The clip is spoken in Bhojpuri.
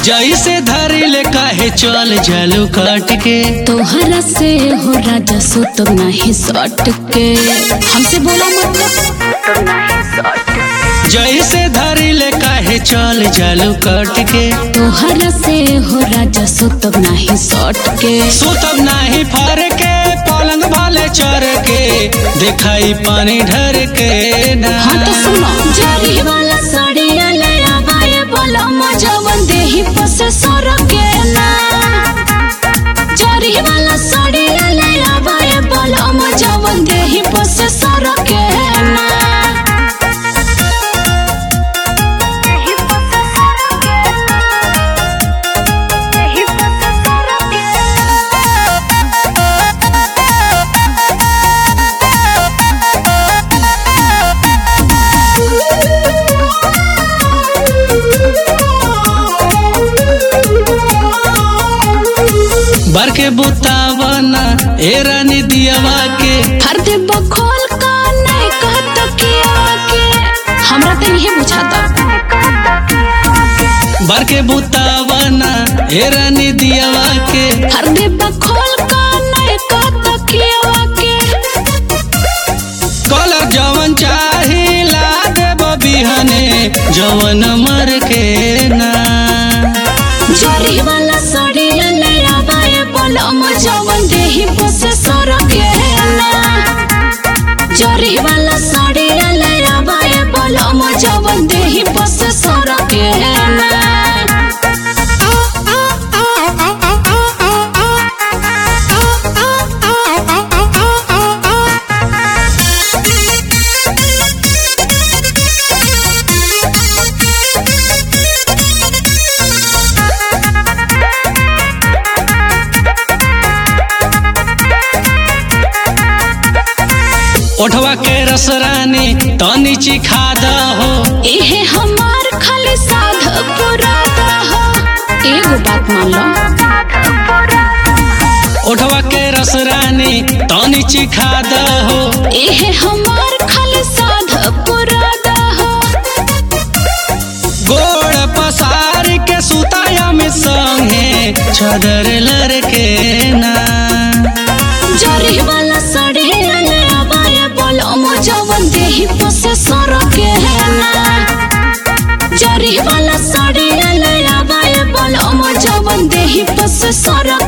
जैसे धरी ले काहे चल जालू काट के तोहरा से हो राजा सो तो नहीं सट के हमसे बोला मतलब जैसे धरी ले काहे चल जालू काट के तोहरा से हो राजा सो तो नहीं सट के सुतब नाही फर के पलंग वाले चर के दिखाई पानी ढर के ना हाँ तो सुनो जारी वाला साड़िया ले आवाए बोला मजवन देही पसे सर के ना जारी वाला साड़िया ले आवाए बोला मजवन देही पसे सर के ना बर के बुतावना ए रानी दियावा के हर दे बखोल का नहीं कहत किया के हमरा तो यही बुझाता बर के बुतावना ए रानी दियावा के हर दे बखोल का नहीं कहत किया के कलर जवन चाही ला देब बिहने जवन मर के ना जोरी वाला साड़ी ले आवाए बोला मजवन देही बसे सर के ना जोरी वाला साड़ी ले आवाए बोला मजवन देही बसे सर के ना ओठवा के रस रानी तनी चिखा हो इहे हमार खाली साध पुरादा हो एगो बात मान लो ओठवा के रस रानी तनी चिखा हो इहे हमार खाली साध पुरादा हो गोड़ पसार के सुताया में संगे छदर लड़के ना जरी वाला साड़ी ले आवाए बोलो मजवन देही पसे सर के ना जरी वाला साड़ी ले आवाए बोलो मजवन देही पसे सर